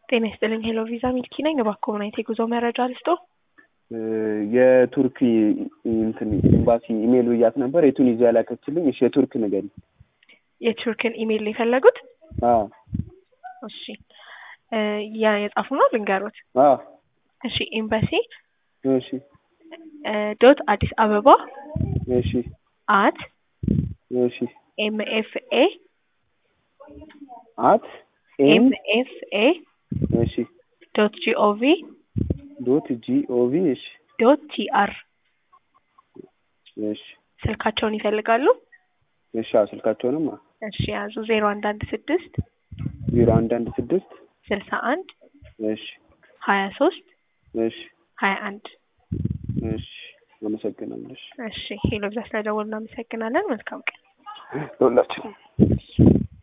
ጤና ይስጥልኝ ሄሎ ቪዛ ሚልኪ ነኝ። እባክዎ ምን አይነት የጉዞ መረጃ ልስጦ? የቱርክ እንትን ኤምባሲ ኢሜል ብያት ነበር። የቱኒዚያ ላከችልኝ። እሺ የቱርክ ንገሪኝ። የቱርክን ኢሜይል ነው የፈለጉት? አዎ እሺ ያ የጻፉ ነው ልንገሩት። አዎ እሺ ኤምባሲ እሺ ዶት አዲስ አበባ እሺ አት እሺ ኤምኤፍኤ አት ኤም ኤምኤፍኤ እሺ ዶት ጂኦቪ ዶት ጂኦቪ እሺ ዶት ቲአር እሺ ስልካቸውን ይፈልጋሉ? እሺ አዎ ስልካቸውንም እሺ ያዙ ዜሮ አንድ አንድ ስድስት ዜሮ አንድ አንድ ስድስት ስልሳ አንድ እሺ ሀያ ሶስት እሺ ሀያ አንድ እሺ አመሰግናለሁ። እሺ እሺ ሄሎ ብዛ ስለደወሉ እናመሰግናለን። መልካም ቀን። ለሁላችንም